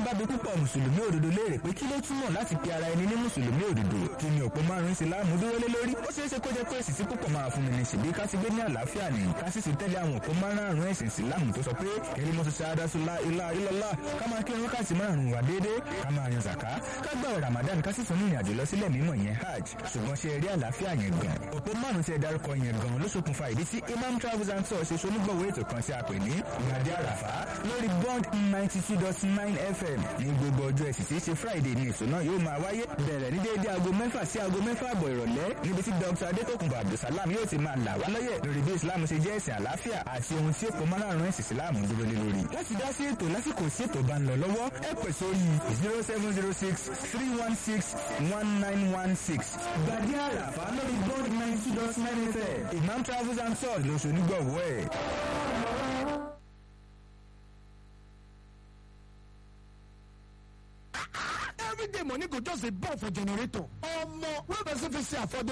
bá bi púpọ̀ mùsùlùmí òdodo léèrè pé kí ló túmọ̀ láti pe ara ẹni ní mùsùlùmí òdodo kí ni òpó márùn-ún ìsìláàmù dúró lé lórí ó ṣeé ṣe kó jẹ́ pé èsì tí púpọ̀ máa fún mi ní ṣèbí ká ti gbé ní àlàáfíà ní ká sì sì tẹ́lẹ̀ àwọn òpó márùn-ún ẹ̀sìn ìsìláàmù tó sọ pé kẹ́lí mọ́tò ṣáádásúlá ilá ilọ́lá ká máa kírun wákàtí márùn-ún wà déédéé ká máa yan zàká ká gbààwẹ̀ ramadan ká sì tún ní ìrìnàjò lọ sílẹ̀ mímọ́ yẹn hajj ṣùgbọ́n ṣe eré àlàáfíà yẹn gan òpó márùn-ún tí ẹ dárúkọ yẹn gan ló ṣokùnfà ìdí tí imam travels and tours ṣe ṣonígbọ̀wọ́ ètò kan tí a pè ní ìgbàdí àràfá lórí bond ninety two dot nine fm ní gbogbo ọjọ́ ẹ̀sìn tí í ṣe friday ní èso náà yóò máa wáyé bẹ̀rẹ̀ ní déédéé aago mẹ́fà sí aago mẹ́fà àbọ̀ ìrọ̀lẹ́ níbi tí dr adétòkùnbọ̀ abdulsalam yóò ti máa là wá lọ́yẹ̀ lórí bí islam ṣe jẹ́ ẹ̀sìn àlàáfíà àti ohun tí èkó márùn-ún ẹ̀sìn islam dúró lé lórí. láti dá sí ètò lásìkò sí ètò bá ń lọ lọ́wọ́ ẹ pè sórí zero seven zero six three one six one nine one six. gbàdí àràfà lórí bond ninety two dot nine fm imam travels and tours lóṣù onígbọ̀wọ́ ẹ̀. everyday money go just dey burn for generator omo wey person fit see afford